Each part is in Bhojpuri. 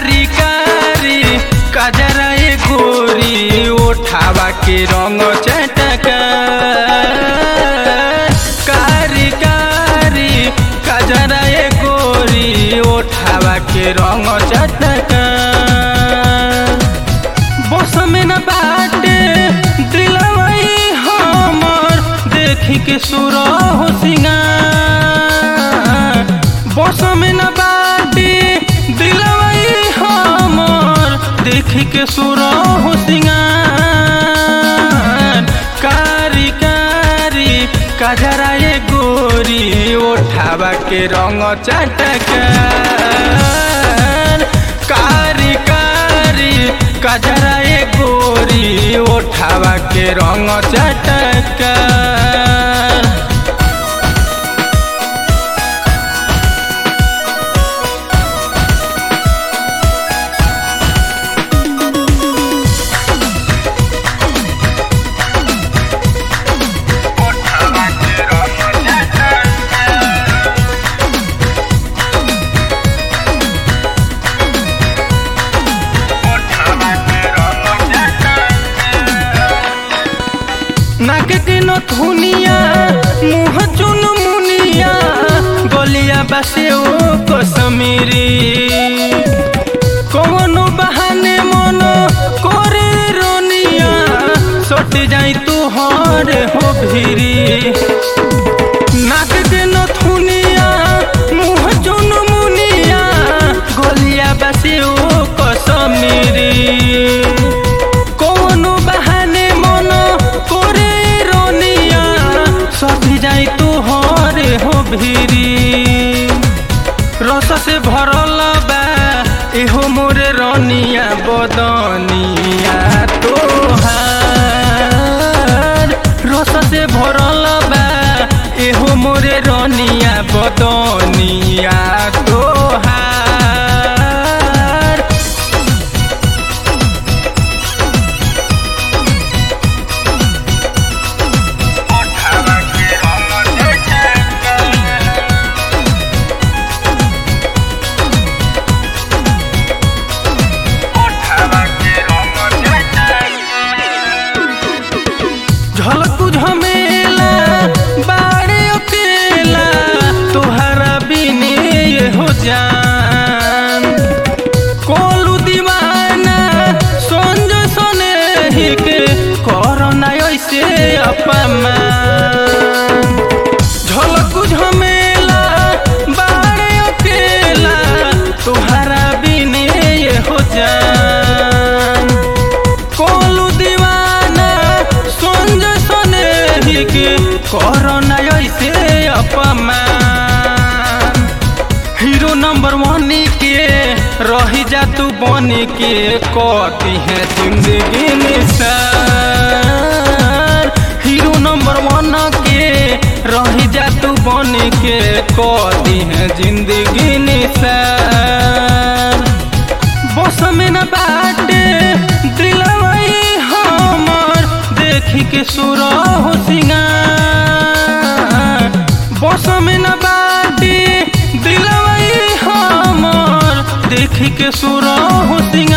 कारी कारी कजरा ए गोरी ओठावा के रंग चटका कारी कारी कजरा ए गोरी ओठावा के रंग चटका बस में न बाटे दिलवई हमर देखी के सुर हो सिंगार बस में न बाटे दिलवई हमर देखी के सुर हो सिंगार कारी कारी कजरा ए गोरी ओठावा के रंग चटकार कारी कारी कजरा ए गोरी ओठावा के रंग चटकार नाक के नथुनिया मुँह चुन मुनिया गलिया बसे ओ कसमीरी कौनो बहाने मन करे रोनिया सट जाई तू हर हो भिरी नाक के नथुनिया मुँह चुन मुनिया गलिया बसे ओ कसमीरी कौनो बहाने मन करे रोनिया सभी जाई तू हरे हो भिरी रस से भरल बा एहो मोरे रनिया बदनिया तोहार रस से भरल बा एहो मोरे रनिया बदनिया तोहार झलकू झमेला बाड़े अकेला तोहरा बिने ये हो जान कोलू दीवाना संज सने ही के करना ऐसे अपमान झलकू झमेला बाड़े अकेला तोहरा बिने ये हो जान कोलू दीवाना संज सने ही के करना ऐसे अपमान हीरो नंबर वन के रही जा तू बन के कती है जिंदगी निशान हीरो नंबर वन के रही जा तू बन के कती है जिंदगी निशान बस में न बाटे दिलवई हमर देखी के सुर हो सिंगार बस में न बाटे दिलवई हमर देखी के सुर हो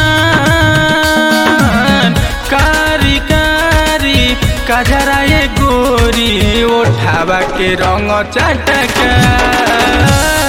सिंगार कारी कारी कजरा ए गोरी ओठावा के रंग चटका